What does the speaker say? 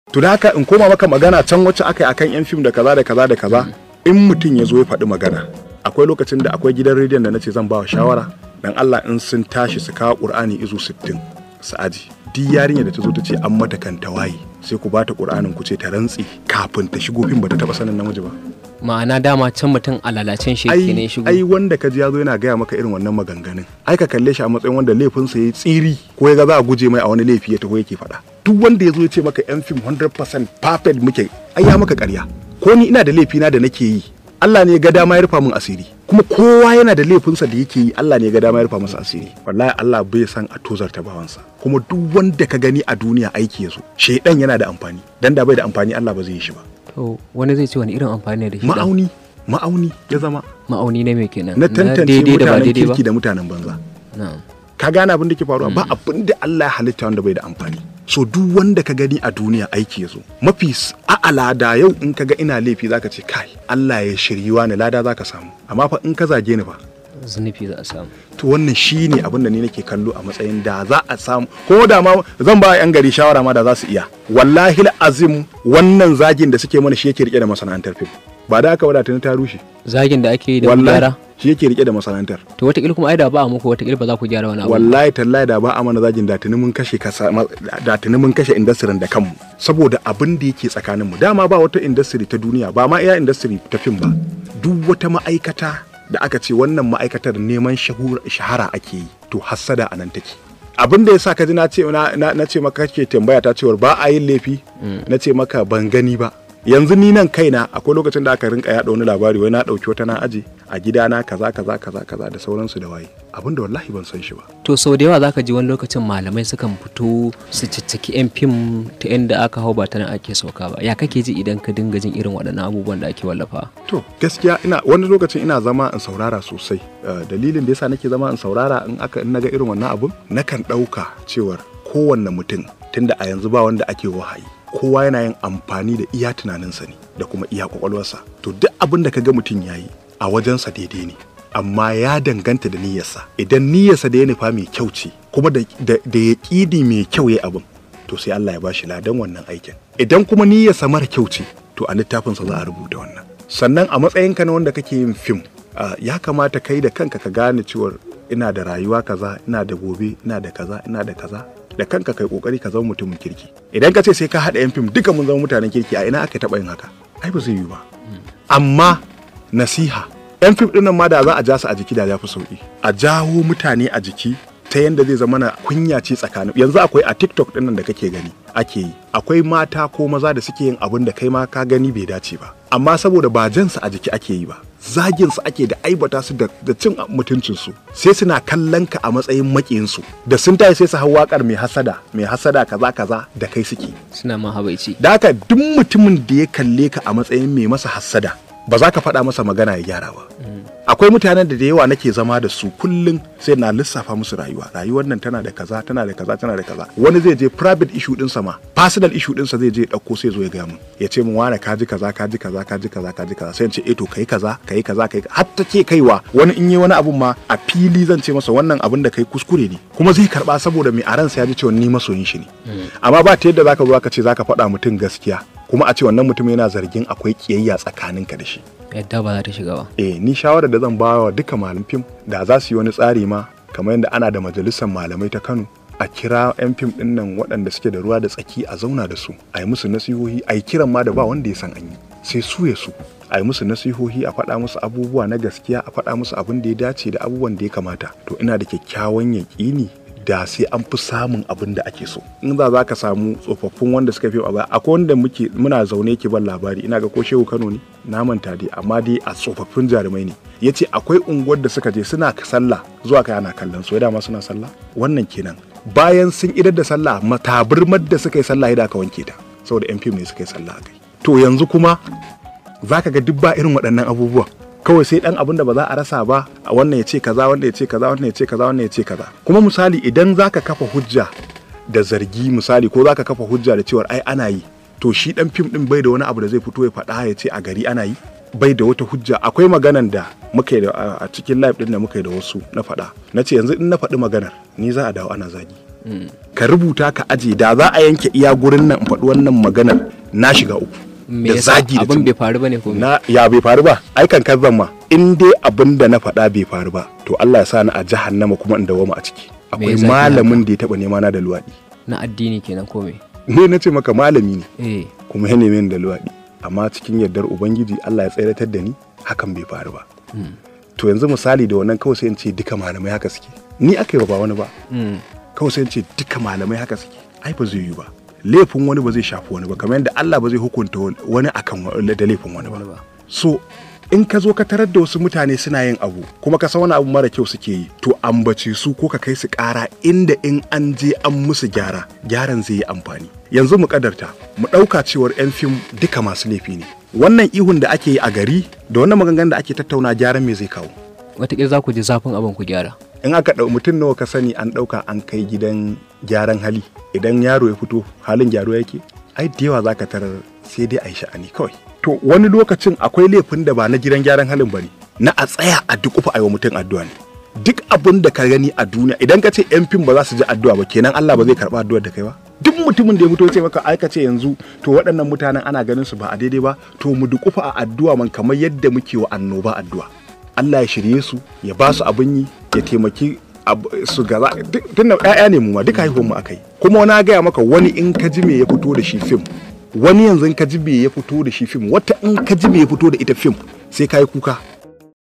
to da haka in koma maka magana can wacce aka yi akan yan fim da kaza da kaza da kaza in mutum ya zo ya faɗi magana akwai lokacin da akwai gidan rediyon da nace zan ba wa shawara dan Allah in sun tashi su kawo Qur'ani izu 60 su aji duk yarinya da ta zo ta ce an mata kan tawaye sai ku bata Qur'anin ku ce ta rantsi kafin ta shigo fim bata taba sanin namiji ba ma'ana dama can mutum a lalacen shi ke ne ai shigo ai wanda ka ji ya zo yana gaya maka irin wannan maganganun ai ka kalle shi a matsayin wanda laifinsa ya yi tsiri ko ya ga za a guje mai a wani laifi ya taho yake faɗa duk wanda ya zo ya ce maka yan fim 100% perfect muke ai ya maka ƙarya ko ni ina da laifina da nake yi Allah ne ya ga dama ya rufa min asiri kuma kowa yana da laifinsa da yake yi Allah ne ya ga dama ya rufa masa asiri wallahi Allah bai san a tozarta bawansa kuma duk wanda ka gani a duniya aiki ya zo shedan yana da amfani dan da bai da amfani Allah ba zai yi shi ba to wani zai ce wani irin amfani ne da shi dan? ma'auni ma'auni ya zama ma'auni ne mai kenan na tantance daidai da ba mutanen daidai ba kirki da mutanen banza na'am ka gane abin da ke faruwa ba abin da Allah ya halitta wanda bai da amfani so duk wanda ka gani a duniya aiki ya zo mafi s- a'ala da yau in ka ga ina laifi zaka ce kai Allah ya shiriwa ni lada zaka samu amma fa in ka zage ni fa zunubi za a samu to wannan shine abin da ni nake kallo a matsayin da za a samu ko da ma zan ba yan gari shawara ma da za su iya wallahi azim wannan zagin da suke mana shi yake rike da masana'antar fim ba da aka wadata ta rushe zagin da ake yi da wallahi gyara shi yake rike da masana'antar to wataƙila kuma ai da ba a muku wataƙila ba za ku gyara wani abu wallahi tallahi da ba a mana zagin da tuni mun kashe kasa ma- da tuni mun kashe industry da kanmu saboda abin da yake tsakanin mu dama ba wata industry ta duniya ba ma iya industry ta fim ba duk wata ma'aikata da aka ce wannan ma'aikatar neman shahura- shahara ake yi to hassada a nan take abin da yasa ka ji na ce na, na, na ce maka kake tambaya ta cewar ba a yin laifi na ce maka ban gani ba yanzu ni nan kaina akwai lokacin da aka rinka yaɗa wani labari wai na ɗauki wata na aje a gidana kaza kaza kaza kaza da sauransu da waye abin da wallahi ban san shi ba to sau da yawa zaka ji wani lokacin malamai sukan fito su cicciki yan fim ta inda aka hau ba ta nan ake sauka ba ya kake ji idan ka dinga jin irin waɗannan abubuwan da ake wallafa To gaskiya ina wani lokacin ina zama in saurara sosai Eh, dalilin da yasa nake zama in saurara in aka in naga irin wannan abun nakan ɗauka cewar kowanne mutum tunda a yanzu ba wanda ake wahayi kowa yana yin amfani da iya tunaninsa ne da kuma iya kwakwalwarsa to duk abin da kaga mutum yayi a wajensa daidai ne amma ya danganta da niyyarsa idan niyyarsa da ya nufa mai kyau ce kuma da da, da yaƙini mai kyau ya abin to sai Allah ya bashi ladan wannan aikin idan kuma niyyarsa mara kyau ce to a littafinsa za a rubuta wannan sannan a matsayinka na wanda kake yin fim ah, ya kamata kai da kanka ka gane cewar ina da rayuwa kaza ina da gobe ina da kaza ina da kaza da kanka kai kokari ka zama mutumin kirki idan ka ce sai ka haɗa yan fim duka mun zama mutanen kirki a ina aka taɓa yin haka ai ba zai yi ba amma nasiha yan fim ɗin nan ma da za a ja su a jiki da ya fi sauki a jawo mutane a jiki ta yanda zai zama na kunya ce tsakanin yanzu akwai a tiktok ɗin nan da kake gani ake yi akwai mata ko maza da suke yin abin da kai ma ka gani bai dace ba amma saboda ba jansu a jiki ake yi ba zagin su ake da aibata su da, da cin mutuncin su sai suna kallon ka a matsayin makiyin su da sun tayi sai su hau wakar mai hasada mai hasada kaza kaza da kai suke suna ma habaici da haka duk mutumin da ya kalle ka a matsayin mai masa hassada ba za ka faɗa masa magana ya gyara ba akwai mutanen da da yawa nake zama da su kullum sai na lissafa musu rayuwa rayuwar nan tana da kaza tana da kaza tana da kaza wani zai je private issue ɗinsa ma personal issue ɗinsa zai je ɗauko sai zo ya gaya min ya ce min wane kaji kaza kaji kaza kaji kaza kaji kaza sai in ce eh to kai kaza kai kaza kai har ta ke kaiwa wani in yi wani abun ma a fili zan ce masa wannan abun da kai kuskure ne kuma zai karba saboda mai aransa ya ji cewa ni masoyin shi ne amma ba ta yadda zaka zo ka ce zaka faɗa mutum gaskiya kuma a ce wannan mutum yana zargin akwai kiyayya tsakaninka da shi yadda ba za ta shiga ba eh ni shawarar da zan ba wa duka malam fim da za su yi wani tsari ma kamar yadda ana da majalisar malamai ta Kano a kira 'yan fim din nan waɗanda suke da ruwa da tsaki a zauna da su a yi musu nasihohi a yi kiran ma da ba wanda ya san an yi sai su ya su a yi musu nasihohi a faɗa musu abubuwa na gaskiya a faɗa musu abin da ya dace da abubuwan da ya kamata to ina da kyakkyawan yaƙini da sai an fi samun abin da ake so in za za ka samu tsofaffin wanda suka fi a baya akwai wanda muke muna zaune ke ban labari ina ga ko shehu kano ne na manta dai amma dai a tsofaffin jarumai ne ya ce akwai unguwar da suka je suna sallah zuwa kai ana kallon su dama suna sallah wannan kenan bayan sun idar da sallah mataburmar da suka yi sallah da aka wanke ta saboda yan fim ne suka yi sallah a kai to yanzu kuma za ka ga duk ba irin waɗannan abubuwan kawai sai dan abin da ba za a rasa ba a wannan ya ce kaza wannan ya ce kaza wannan ya ce kaza wannan ya ce kaza kuma misali idan zaka kafa hujja da zargi misali ko zaka kafa hujja da cewar ai ana yi to shi dan fim din bai da wani abu da zai fito ya faɗa ya ce a gari ana yi bai da wata hujja akwai maganan da muka yi da a cikin live din da muka yi da wasu na faɗa na ce yanzu in na faɗi maganar ni za a dawo ana zagi ka rubuta ka aje da za a yanke iya gurin nan in faɗi wannan maganar na shiga uku me da yasa zagi da abin cin bai faru bane ko me? na ya bai faru ba ai kan kan ma in dai abin da na faɗa bai faru ba to Allah ya sa ni a jahannama kuma in dawoma a ciki akwai zafi malamin da ya taba nema na da luwaɗi na addini kenan ko me ne na ce maka malami ne eh kuma ya neme ni da luwaɗi amma cikin yardar ubangiji Allah ya tsayar da ni hakan bai faru ba to yanzu misali da wannan kawai sai in ce duka malamai haka suke ni aka yi wa ba wani ba mm. kawai sai in ce duka malamai haka suke ai ba zai yi ba laifin wani ba zai shafi wani ba kamar yadda Allah ba zai hukunta wani akan wa- da laifin wani Wani ba ba. so in ka zo ka tarar da wasu mutane suna yin abu kuma ka san wani abu mara kyau suke yi to ambace su ko ka kai su ƙara inda in an je an musu gyara gyaran zai yi amfani yanzu mu kadarta mu ɗauka cewar 'yan fim duka masu laifi ne wannan ihun da ake yi a gari da wannan maganganun da ake tattauna gyaran me zai kawo wataƙila za ku ji zafin abin ku gyara in aka ɗau mutum nawa ka sani an ɗauka an kai gidan gyaran hali idan yaro ya fito halin gyaro yake ai da yawa zaka tarar sai dai a yi sha'ani kawai to wani lokacin akwai laifin da ba na gidan gyaran halin bane na a tsaya a dukufa a yi wa mutum addu'a ne duk abin da ka gani a duniya idan ka ce yan fim ba za su ji addu'a ba kenan Allah ba zai karɓa addu'ar da kai ba duk mutumin da ya fito sai maka aika ce yanzu to waɗannan mutanen ana ganin su ba a daidai ba to mu dukufa a addu'a man kamar yadda muke wa annoba addu'a Allah ya shirye su ya ba su abin yi ya taimaki ab- su gaza duk- tunda ƴaƴa ne mu ma duka haihuwar mu akai kuma na gaya maka wani in ka ji me ya fito da shi fim wani yanzu in ka ji me ya fito da shi fim wata in ka ji me ya fito da ita fim sai ka yi kuka